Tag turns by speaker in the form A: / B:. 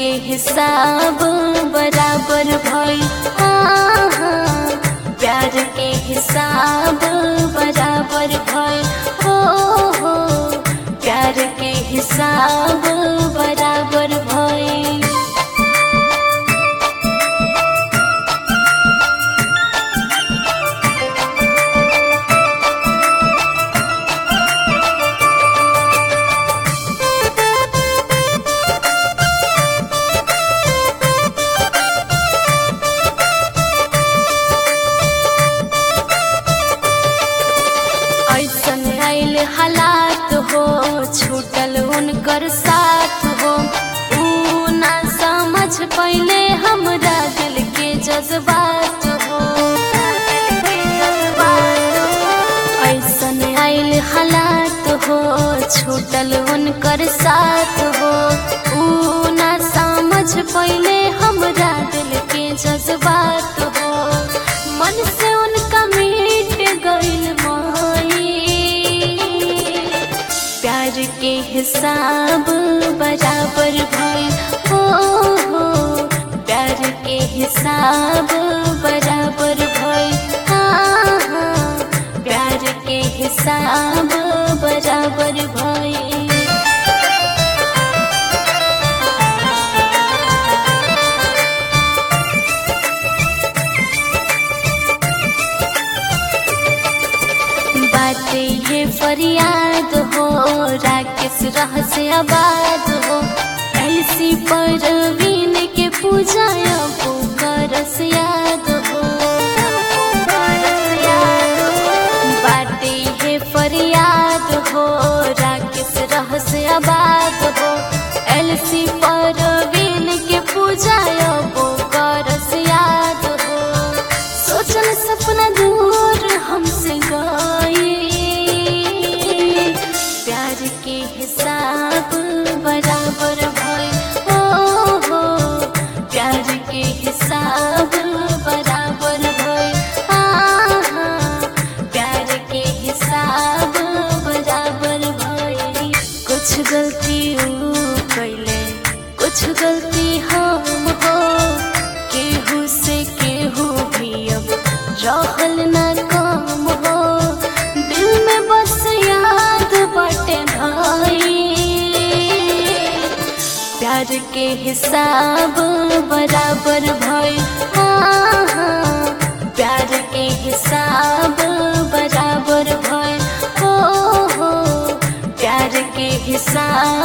A: के हिसाब बराबर भइल हाँ, हाँ, प्यार के हिसाब बराबर भइल हो हो प्यार के हिसाब बराबर भइल ऐसन आइल हालात हो छूटल उनकर साथ हो ऊ ना समझ पहिले हमरा दिल के जज्बात हो ऐसन आइल हालात हो छूटल उनकर साथ हो ऊ ना समझ पहिले हमरा दिल के जज्बात हो मन से उनका मिट गइल माई प्यार के हिसाब बराबर भइल हो हो प्यार के हिसाब बराबर भइल हाँ हाँ प्यार के हिसाब बराबर भइल बात ये फरियाद हो राकेश रह से आबाद हो ऐसी परवीन के पूजा करस याद हो बात ये फरियाद हो राकेश रह से आबाद हो एलसी परवीन के पूजा करस याद हो सोचल सपना दूर हमसे गए प्यार के हिसाब बराबर भइल हो हो प्यार के हिसाब बराबर भइल हाँ हाँ प्यार के हिसाब बराबर भइल कुछ गलती ऊ कैले कुछ गलती हम हो केहू से केहू भी अब रहल ना काम हो दिल में बस याद बटे भाई प्यार के हिसाब बराबर भइल हाँ हाँ प्यार के हिसाब बराबर भइल हो हो प्यार के हिसाब